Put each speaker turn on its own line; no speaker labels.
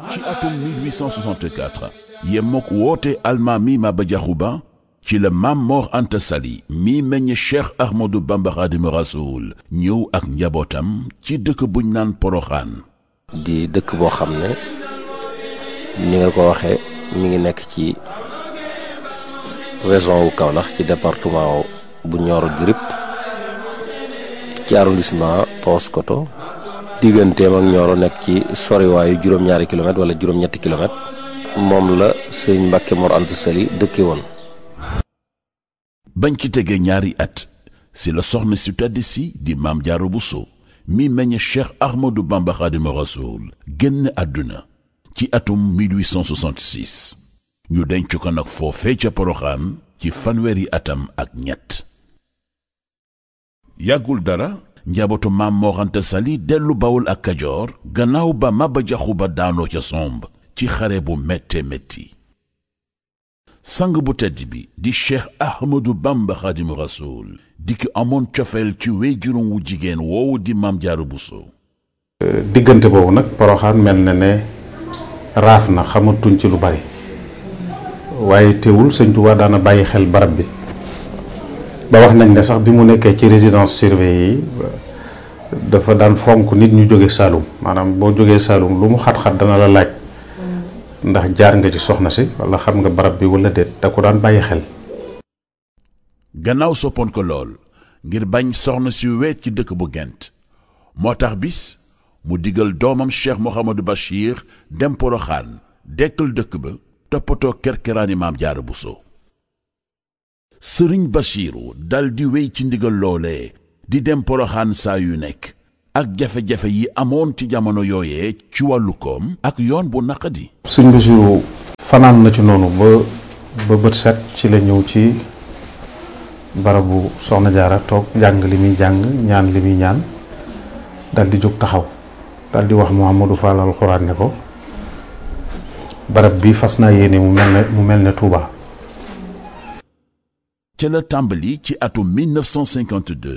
ci atum 1864 yemmook woote almaami Maba Jaxu Ba ci la Maam Mor Anta Sali mi meññ Cheikh Ahmadou Bamba Xaadimu Rasuul ñëw ak njabootam ci dëkk buñ naan Poroxaan
di dëkk boo xam ne ni nga ko waxee mi ngi nekk ci région wu Kaolack ci département bu Nioro du Rip ci arrondissement Paoskoto digganteem ak Nioro nekk ci soriwaayu juróom-ñaari kilomètre wala juróom-ñetti kilomètre moom la sëñ Mbàkke Mor Anta Sali dëkke woon
bañ ci tegee ñaari at si la soxna si tedd si di Maam Jaara Buso mi meññ Cheikh Ahmadou Bamba Xaadimu Rasuul génn àdduna ci atum 1866 ñu denc ko nag foofee ca Poroxaan ci fanweeri atam ak ñett yàggul dara njabootu Maam Mor Anta Sali dellu Bawol ak Kajoor gannaaw ba Maba Jaxu Ba daanoo ca somb ci xare bu métte métti sang bu tedd bi di Cheikh Ahmadou Bamba Xaadimu Rasuul di ki amoon cofeel ci wéy juróom wu jigéen woowu di Maam Jaara Buso
diggante boobu nag Poroxaan mel na ne raaf na xamatuñ ci lu bari waaye teewul sëñ Tuubaa daana bàyyi xel barab bi ba wax nañ ne sax bi mu nekkee ci résidence surveillée yi dafa daan fonk nit ñu jóge Saalum maanaam boo jógee Saalum lu mu xat-xat dana la laaj ndax jaar nga ci soxna si wala xam nga barab bi wala déet da ko daan bàyyi xel
gannaaw soppoon ko lool ngir bañ soxna si weet ci dëkk bu gent moo tax bis mu digal doomam Cheikh Mouhamadou Bachir dem Poroxaan dekkal dëkk ba toppatoo kerkeraani Maam Jaara Buso sëriñ Bachiru dal di wéy ci ndigal loolee di dem Poroxaan saa yu nekk ak jafe-jafe yi amoon ci jamono yooyee ci wàllu koom ak yoon bu naqadi
sëñ Basiru fanaan na ci noonu ba ba bët set ci la ñëw ci barabu soxna jaara toog jàng li muy jàng ñaan li muy ñaan dal di jóg taxaw dal di wax Mouhamadou Fall alxuraan ne ko barab bi fas naa yéene mu mel ne mu mel ne Touba.
ca la tàmbali ci atum 1952